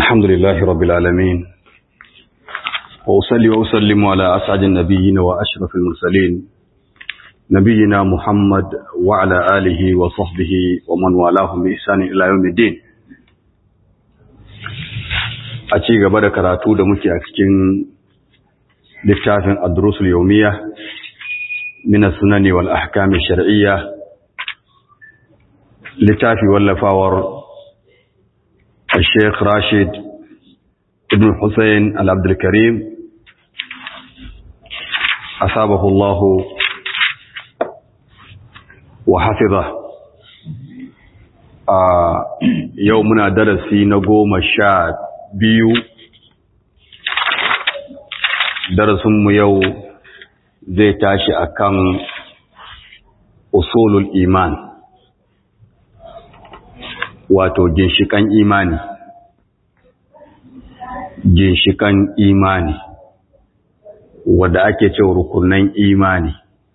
الحمد لله رب العالمين وأصلي وأسلم على أسعد النبيين وأشرف المرسلين نبينا محمد وعلى آله وصحبه ومن والاهم بإحسان إلى يوم الدين a ci gaba da karatu da muke a cikin littafin adrusul yawmiya min as-sunani wal ahkam ash-shar'iyya littafi wallafawar الشيخ راشد ابن حسين العبد الكريم أصابه الله وحفظه يومنا درسي نقوم الشاد biyu darasinmu yau zai tashi akan usulul iman wato ginshikan imani ginshikan imani wadda ake cewa rukunan imani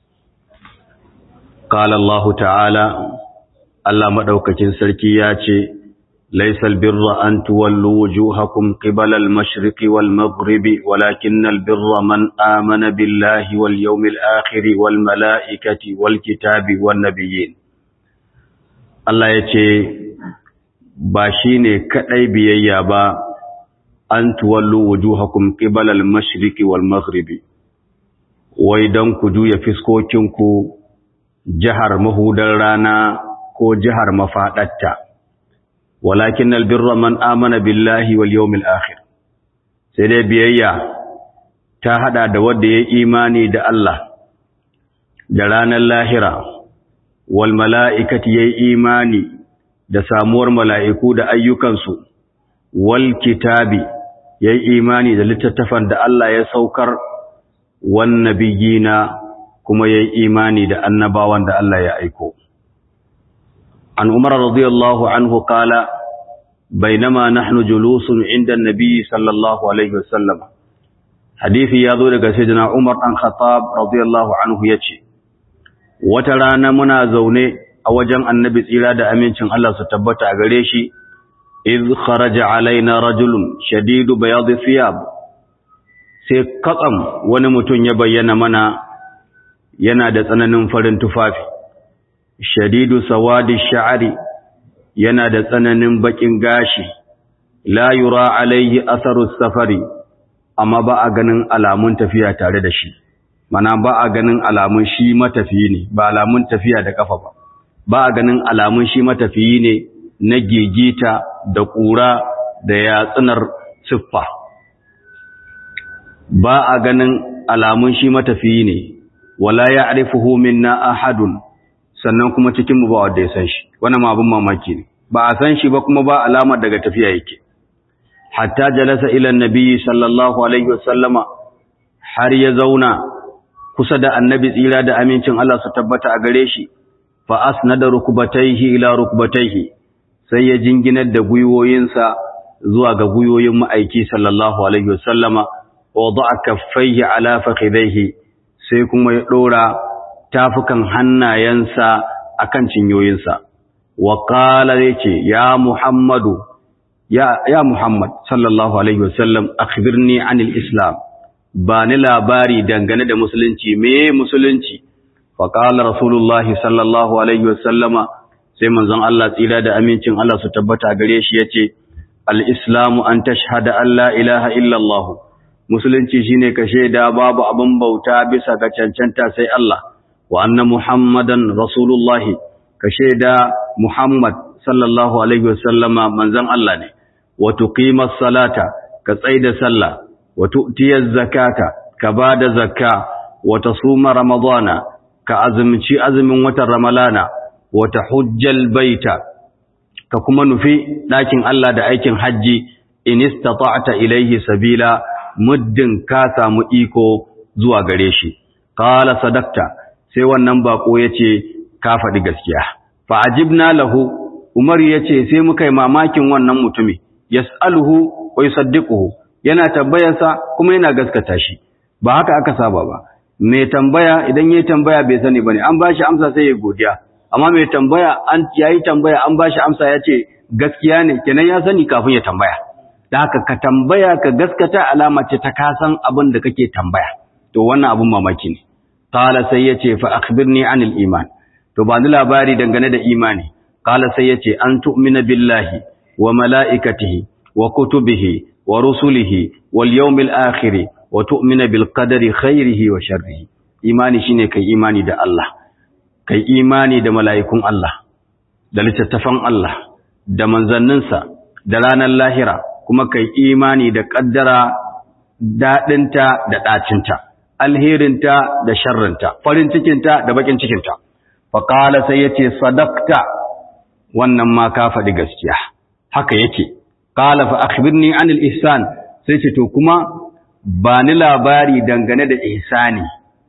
قال الله تعالى Allah madaukakin sarki ya ce ليس البر أن تولوا وجوهكم قبل المشرق والمغرب ولكن البر من آمن بالله واليوم الآخر والملائكة والكتاب والنبيين Allah ya ce ba shi ne kaɗai biyayya ba an tuwallo wujuhakum qibala al-mashriqi wal maghribi wai dan ku juya fiskokinku jihar mahudar rana ko jihar mafaɗatta walakin albirra man amana billahi wal yawmil akhir sai dai biyayya ta hada da wanda ya imani da Allah da ranar lahira wal mala'ikati yayi imani da samuwar mala'iku da ayyukansu wal kitabi yayi imani da littattafan da Allah ya saukar wan nabiyina kuma yayi imani da annabawan da Allah ya aiko عن عمر رضي الله عنه قال بينما نحن جلوس عند النبي صلى الله عليه وسلم حديث يذو daga sayyidina Umar dan Khattab radiyallahu anhu yace wata rana muna zaune a wajen annabi tsira da amincin Allah su tabbata a gare shi iz kharaja alaina rajulun shadidu bayad thiyab sai katsam wani mutum ya bayyana mana yana da tsananin farin tufafi shadidu sawadi sha'ari yana da tsananin bakin gashi la yura alaihi atharu safari amma ba a ganin alamun tafiya tare da shi mana ba a ganin alamun shi matafiyi ne ba alamun tafiya da kafa ba ba a ganin alamun shi matafiyi ne na gegita da kura da yatsunar siffa ba a ganin alamun shi matafiyi ne wala ya'rifuhu minna ahadun sannan kuma cikin mu ba wanda ya san shi wannan ma abin mamaki ne ba a san shi ba kuma ba alamar daga tafiya yake hatta jalasa ila annabi sallallahu alaihi wasallama har ya zauna kusa da annabi tsira da amincin Allah su tabbata a gare shi fa asnada rukbatayhi ila rukbatayhi sai ya jinginar da guyoyinsa zuwa ga guyoyin ma'aiki sallallahu alaihi wasallama wa wada'a kaffayhi ala fakhidayhi sai kuma ya dora tafukan hannayensa akan cinyoyinsa wa qala yace ya muhammadu ya ya muhammad sallallahu alaihi wasallam akhbirni anil islam ba ni labari dangane da musulunci me musulunci fa qala rasulullahi sallallahu alaihi wasallama sai manzon Allah tsira da amincin Allah su tabbata gare shi yace al islamu an tashhada an la ilaha illa allah musulunci shine ka shaida babu abin bauta bisa ga cancanta sai Allah wa anna muhammadan rasulullahi ka shaida muhammad sallallahu alaihi wasallama manzon Allah ne wa tuqimas salata ka tsaida sallah wa tu'tiyaz zakata ka bada zakka wa tasuma ramadana ka azumci azumin watan ramalana wa tahujjal baita ka kuma nufi dakin Allah da aikin haji in istata'ta ilayhi sabila muddin ka samu iko zuwa gare shi qala sadaqta sai wannan bako yace ka faɗi gaskiya fa ajibna lahu umar yace sai muka yi mamakin wannan mutumi yas'aluhu wa yusaddiquhu yana tambayarsa kuma yana gaskata shi ba haka aka saba ba mai tambaya idan yayi tambaya bai sani bane an bashi amsa sai ya godiya amma mai tambaya an yayi tambaya an bashi amsa yace gaskiya ne kenan ya sani kafin ya tambaya da haka ka tambaya ka gaskata alama ce ta kasan abin da kake tambaya to wannan abin mamaki ne qala sai yace fa akhbirni anil iman to ba ni labari dangane da imani qala sai yace an tu'mina billahi wa malaikatihi wa kutubihi wa rusulihi wal yawmil akhir wa tu'mina bil qadari khairihi wa sharrihi imani shine kai imani da Allah kai imani da mala'ikun Allah da littattafan Allah da manzanninsa da ranar lahira kuma kai imani da ƙaddara daɗinta da ɗacinta alherinta da sharrinta farin cikinta da bakin cikinta faƙala sai ya ce sadakta wannan ma ka faɗi gaskiya haka yake ƙala fa akhbirni anil ihsan sai ce to kuma ba ni labari dangane da ihsani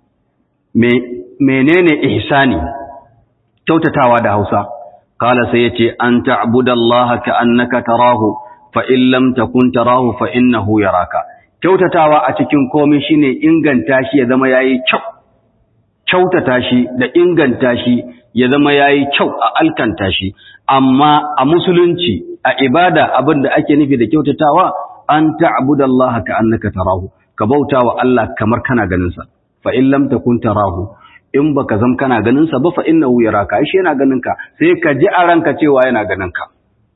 menene ihsani kyautatawa da Hausa qala sai yace an ta'budallaha ka'annaka tarahu fa in lam takun tarahu fa innahu yaraka kyautatawa a cikin komai shine inganta shi ya zama yayi kyau kyautata shi da inganta shi ya zama yayi kyau a alkanta shi amma a musulunci a ibada abinda ake nufi da kyautatawa an ta'budallaha ka'annaka tarahu ka bautawa Allah kamar kana ganin sa fa in lam takun tarahu in baka zam kana ganin sa ba fa innahu yaraka shi yana ganin ka sai ka ji a ranka cewa yana ganin ka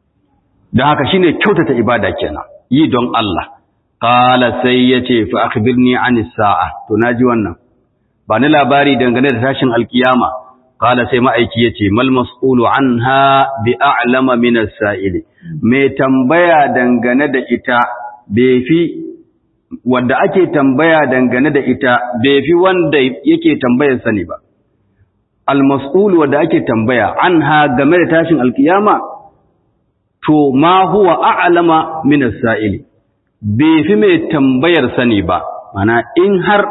dan haka shine kyautata ibada kenan yi don Allah qala sai yace fa akhbirni anis sa'a to naji wannan ba ni labari dangane da tashin alkiyama qala sai ma'aiki yace mal mas'ulu anha bi a'lama min as-sa'ili me tambaya dangane da ita bai fi wanda ake tambaya dangane da ita bai fi wanda yake tambayar sani ba al-mas'ul wanda ake tambaya anha game da tashin alkiyama to ma huwa a'lama min as-sa'ili bai fi mai tambayar sani ba mana in har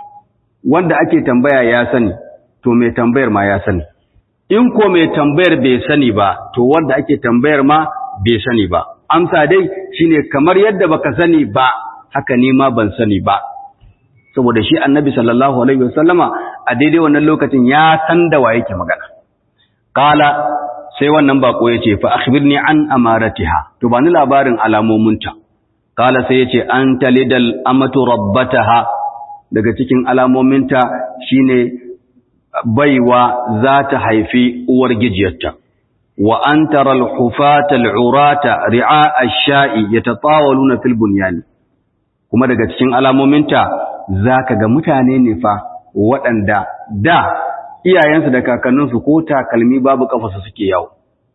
wanda ake tambaya ya sani to mai tambayar ma ya sani in ko mai tambayar bai sani ba to wanda ake tambayar ma bai sani ba amsa dai shine kamar yadda baka sani ba haka ni ma ban sani ba saboda shi annabi sallallahu alaihi wasallama a daidai wannan lokacin ya san da wa yake magana qala sai wannan bako yace fa akhbirni an amaratiha to bani labarin alamominta qala sai yace an talidal amatu rabbataha daga cikin alamominta shine baiwa za ta haifi uwar gijiyarta wa an tara al-hufata al-urata ri'a ash-sha'i yatatawaluna fil bunyani kuma daga cikin alamominta za ka ga mutane ne fa waɗanda da iyayensu da kakanninsu ko takalmi babu ƙafasa suke yawo.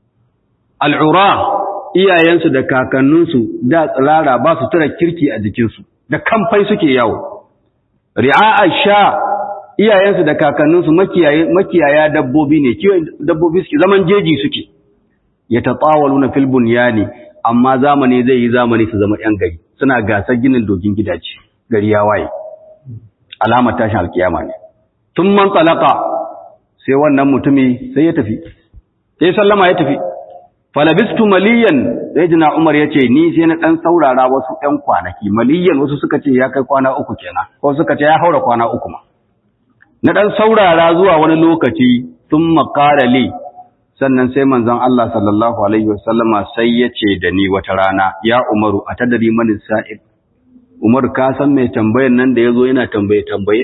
Al'ura iyayensu da kakanninsu da tsirara ba su tura kirki a jikinsu, da kamfai suke yawo. Ri'a sha iyayensu da kakanninsu makiyaya dabbobi ne, kiwon dabbobi suke zaman jeji suke, ya ta tsawalu na filbun ya ne, amma zamani zai yi zamani su zama ‘yan gari. suna gasar ginin dogin gidaje gari ya waye alamar tashin alkiyama ne tun man talaka sai wannan mutumi sai ya tafi sai sallama ya tafi falabistu maliyan sai jina umar ya ce ni sai na ɗan saurara wasu ɗan kwanaki maliyan wasu suka ce ya kai kwana uku kenan ko suka ce ya haura kwana uku ma na ɗan saurara zuwa wani lokaci sun makara li sannan sai manzon Allah sallallahu alaihi wasallama sai ya ce da ni wata rana ya Umaru a tadari mani sa'id Umar ka san mai tambayar nan da yazo yana tambaye tambaye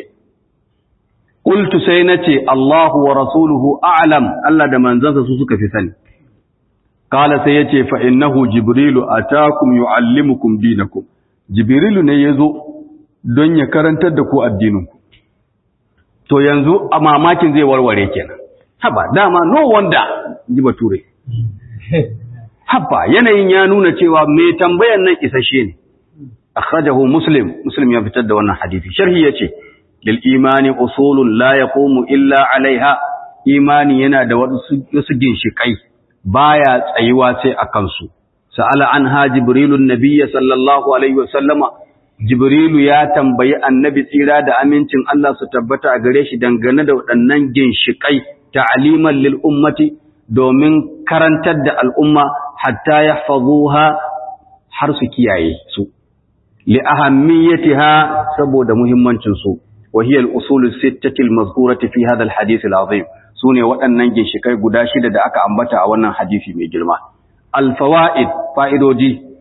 qultu sai nace Allahu wa rasuluhu a'lam Allah da manzansa su suka fi sani kala sai yace fa innahu jibrilu atakum yuallimukum dinakum jibrilu ne yazo don ya karantar da ku addininku to yanzu a mamakin zai warware kenan haba dama no wanda ji bature haba yanayin ya nuna cewa mai tambayan nan isashe ne akhrajahu muslim muslim ya fitar da wannan hadisi sharhi yace lil imani usulun la yaqumu illa alaiha imani yana da wasu ginshikai baya tsayuwa sai akan su sa'ala anha jibrilun nabiyyi sallallahu alaihi wasallama jibrilu ya tambayi annabi tsira da amincin Allah su tabbata a gare shi dangane da waɗannan ginshikai ta'aliman lil ummati domin karantar da al'umma hatta yahfazuha har su kiyaye su li ahammiyatiha saboda muhimmancin su wa hiya al-usul as-sittati al-mazkurati fi hadha al-hadith al-azim sune waɗannan ginshikai guda shida da aka ambata a wannan hadisi mai girma al-fawaid fa'idoji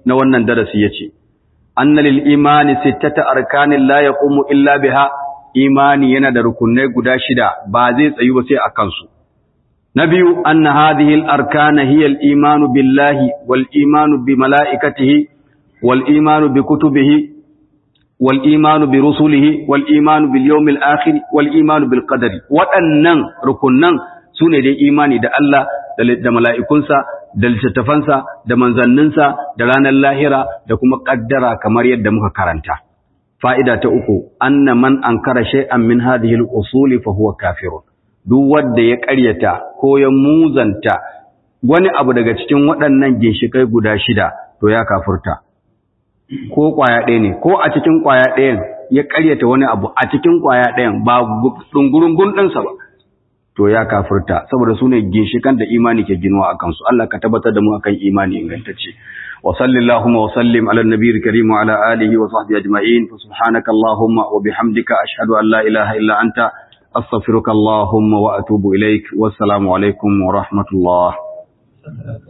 na wannan darasi yace anna lil imani sittata arkanin la yaqumu illa biha imani yana da rukunai guda shida ba zai tsayu ba sai akan su na biyu anna hadhihi al arkana hiya al imanu billahi wal imanu bi malaikatihi wal imanu bi kutubihi wal imanu bi rusulihi wal imanu bil yawmil akhir wal imanu bil qadari waɗannan rukunnan sune dai imani da Allah da mala'ikunsa da littattafansa da manzanninsa da ranar lahira da kuma ƙaddara kamar yadda muka karanta. Fa'ida ta uku, anna man an kara shay'an min hadhihi al-usuli fa huwa kafirun. Duk wanda ya ƙaryata ko ya muzanta wani abu daga cikin waɗannan ginshikai guda shida to ya kafurta. Ko ƙwaya ɗaya ne, ko a cikin ƙwaya ɗayan ya ƙaryata wani abu a cikin ƙwaya ɗayan ba ɗungurungun ɗinsa ba. to ya kafirta saboda su ne ginshikan da imani ke ginuwa a kansu Allah ka tabbatar da mu akan imani ingantacce wa sallallahu wa sallim ala nabiyil karim wa ala alihi wa sahbihi ajma'in fa subhanaka allahumma wa bihamdika ashhadu an la ilaha illa anta astaghfiruka allahumma wa atubu ilaik wassalamu alaikum wa rahmatullah